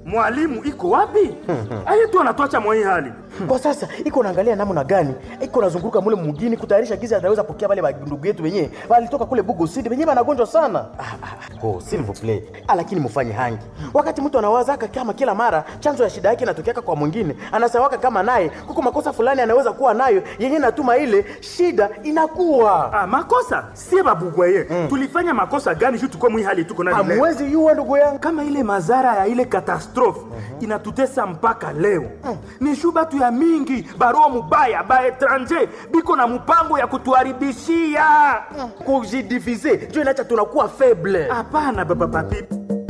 mwalimu iko wapi aye tu anatwacha mwa hii hali kwa sasa iko naangalia namna gani iko nazunguruka mule mugini kutayarisha gizi ataweza pokea wale ndugu yetu wenyewe walitoka kule bugo city wenyewe wanagonjwa sana ah, ah, oh, s'il vous plaît ah, lakini mufanye hangi wakati mtu anawaza haka kama kila mara chanzo ya shida yake inatokeaka kwa mwingine anasawaka kama naye kuko makosa fulani anaweza kuwa nayo yenye natuma ile shida inakuwa ah, makosa sie babugwaye mm. tulifanya makosa gani juu tuko mwi hali tuko nayo leo? hamwezi yuwa ndugu yangu kama ile madhara ya ile katastrofe inatutesa mpaka leo ni shu batu ya mingi barua mubaya ba etranger biko na mpango ya kutuharibishia kujidivize njo inacha tunakuwa faible hapana baba papi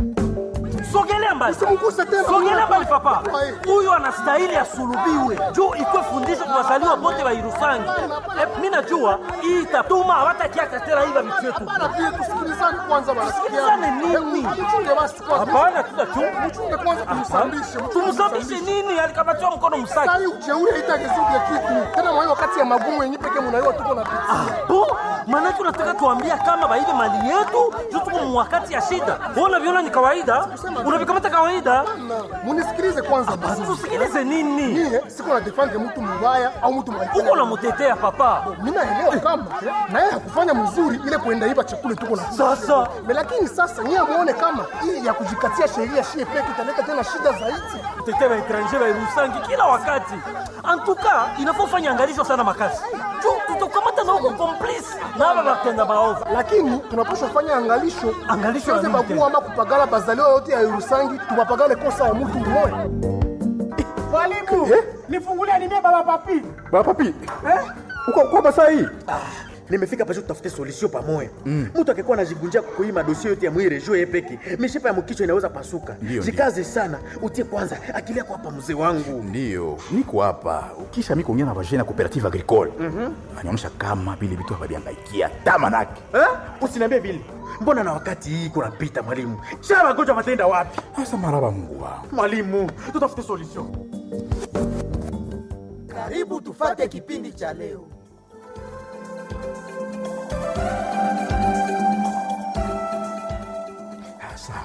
sogelea mbali Usimguse tena. sogelea mbali papa Ai. huyo anastahili asulubiwe juu ikwe fundisho kwa wazaliwa bote wa irusangi Eh, mi najua hii itatuma hawatakiaka tena hiva vitu yetu Bana pia tusikilizane kwanza bana. Tusikilizane nini? Mchunge basi kwanza. hapana tutachunga Mchunge kwanza tumsambishe. tumsabishe nini alikamatiwa mkono msaki Sasa hii ujeuri haitagezuke kitu. Tena mwa hiyo wakati ya magumu yenyewe pekee mnaiwa tuko na pitia. bo maanake unataka tuambia kama baibe mali yetu juu tuko mwakati ya shida Wewe unaviona ni kawaida unavikamata kawaida Na munisikilize kwanza basi. tusikilize nini Mie siko na defend mtu mbaya au mtu mbaya. uko namutetea papa Mimi naelewa kama na yeye hakufanya mzuri ile kuenda iba chakula tuko na Sasa. Me, lakini sasa nyie muone kama hii ya kujikatia sheria shie peke italeta tena shida zaidi. kutetea baetranger bairusangi kila wakati antuka inafaa ufanye angalisho sana makasi juu tutakamata na huko komplisi na aba batenda baovu lakini tunapaswa fanya angalisho Angalisho ya Tusiweze nini bagua tena? ama kupagala bazaliwa yote ya Yerusangi tupapagale kosa ya mtu mmoja Mwalimu, nifungulie nimie baba papi. baba papi uko uko hapa saa hii nimefika pasho tutafute solution pamoja mtu akikuwa anajigunjia kukuhii madosie yote ya mwire juu yepeke mishipa ya mkichwa inaweza pasuka Ndio, jikaze sana utie kwanza akili yako hapa mzee wangu ndiyo niko hapa ukisha mi kuongea na vagene ya cooperative agricole anaonyesha kama vile vitu hawaviangaikia tamanake eh? usiniambie vile mbona na wakati hii kunapita mwalimu sha magonjwa matenda wapi asa maraba mungu wangu mwalimu tutafute solution Karibu tufate kipindi cha leo. asa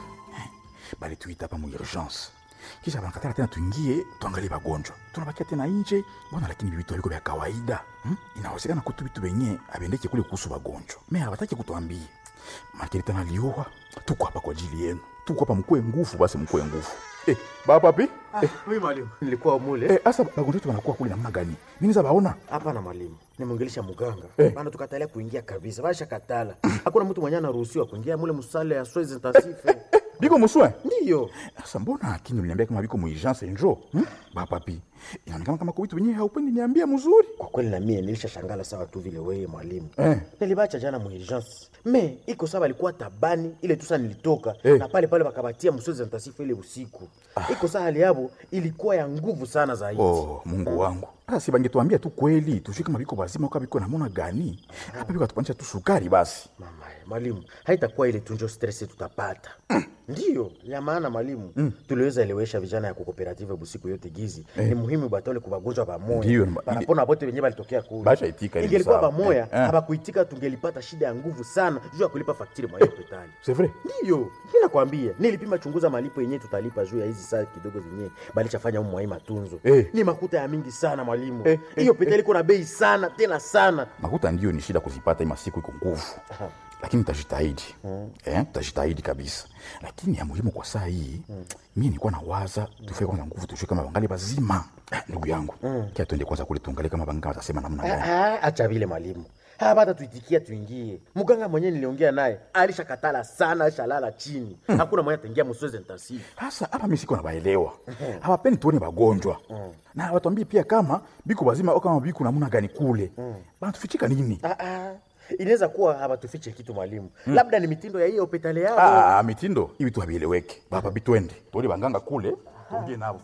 bali tuita hapa mu urgence kisha banakatala tena tuingie tuangalie bagonjwa tunabakia tena nje mbona lakini vitu aliko vya kawaida hmm? inawezekana kutu vitu venye abendeke kule kuhusu bagonjwa me habataki kutuambie makili tena liowa tuko hapa kwa ajili yenu tuko hapa mkuwe nguvu basi mkuwe nguvu eh, bapapi eh, oui mwalimu nilikuwa mule eh, asa bagonjwa wetu wanakuwa kule namna gani nini za baona hapana mwalimu nimwongelesha muganga Eh. bana tukatalia kuingia kabisa basha katala hakuna mtu mwenye anaruhusiwa kuingia mule musale ya soins intensive biko muswe ndiyo sasa mbona akini uliniambia kama biko muurgence njo hmm? bapapi inaonekana kama kuvitu wenyewe haupendi niambia mzuri kwa kweli na mie nilishashangala sawa tu vile wewe mwalimu Eh. nilibacha jana muurgence me iko sawa alikuwa tabani ile tusa nilitoka Eh. na pale pale wakabatia msozi ntasifu ile usiku iko saa hali yabo ilikuwa ya nguvu sana zaidi oh mungu wangu sasa si bangetuambia tu kweli tujue kama biko bazima uka biko namona gani hapa biko atupanisha tu sukari basi mama mwalimu haitakuwa ile tunjo stress tutapata ndiyo ya maana mwalimu tuliweza elewesha vijana ya kukooperative busiku yote gizi ni muhimu batole kubagonjwa Ndiyo, pamoja ma- panapona bote wenyewe balitokea kule Basha itika ili ingelikuwa sawa. pamoja Eh, eh. habakuitika tungelipata shida ya nguvu sana juu ya kulipa faktiri mwa hiyo hospitali c'est vrai ndiyo mi nakwambia nilipima chunguza malipo yenyewe tutalipa juu ya hizi saa kidogo zenyewe balichafanya umu mwai matunzo Eh. ni makuta ya mingi sana mwalimu Eh, hiyo hospitali iko na bei sana tena sana makuta ndio ni shida kuzipata ima siku iko nguvu lakini tutajitahidi eh, tutajitahidi kabisa lakini ya muhimu kwa saa hii mi nilikuwa na waza tufike kwanza nguvu tujue kama bangali bazima Ah, ndugu yangu kia tuende kwanza kule tuangalie kama banga watasema namna gani Ah, acha vile mwalimu hapata tuitikia tuingie mganga mwenyewe niliongea naye alishakatala sana alishalala chini hakuna mwenye ataingia msozi intensive sasa hapa mi siko nabaelewa hawapendi tuone bagonjwa na watuambie pia kama biko bazima au kama biko namna gani kule banatufichika nini ah, ah. inaweza kuwa hawatufiche kitu mwalimu labda ni mitindo ya hiyo hospitali yao Ah, mitindo hivi tu havieleweke baba bitwende tuone banganga kule tuongee nabo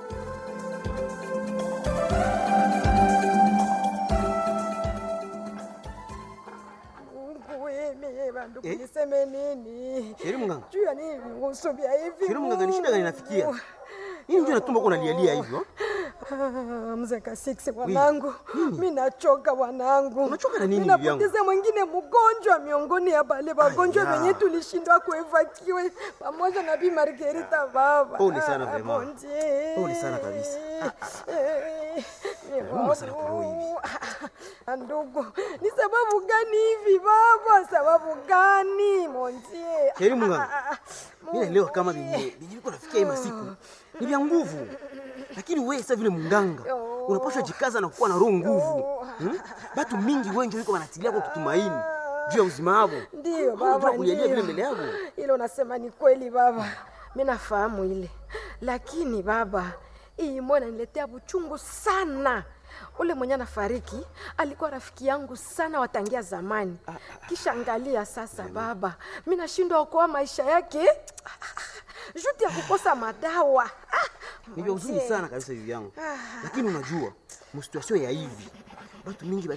Mimi bandu niseme nini? Sheri mganga. Juu ya nini vihusu vya hivi? Sheri mganga, ni shida gani inafikia? Nini ndio natumba uko unalialia hivyo? Ah, mzee Kasiksi wanangu, mi nachoka wanangu. Unachoka na nini Mi bibi yangu? napoteza mwingine mgonjwa miongoni ya bale wagonjwa Aya. wenye tulishindwa kuevakiwe pamoja na Bi Margarita baba. Pole sana Ah, vraiment. bon Dieu. Pole sana kabisa. Eh, ni Nauma sana babu. kwa roho hivi. Ah, Ndugu, ni sababu gani hivi baba? Sababu gani montie? Heri Mungu. Mimi naelewa kama venye venye viko nafikia hii masiku ni vya nguvu, lakini wewe sasa vile munganga unapaswa jikaza na kuwa na roho nguvu. Hmm? Batu mingi wengi wiko wanatilia kwa kutumaini juu ya uzima wao. Ndio Hauna baba, kulialia vile ndio. mbele yako. Ile unasema ni kweli baba, mi nafahamu ile, lakini baba, hii mbona niletea buchungu sana. Ule mwenye anafariki alikuwa rafiki yangu sana watangia zamani, kisha angalia sasa baba, mi nashindwa okoa maisha yake juti ya kukosa madawa. Ah, Ni vya huzuni mzee. sana kabisa hivi yangu, lakini unajua msituasio ya hivi batu mingi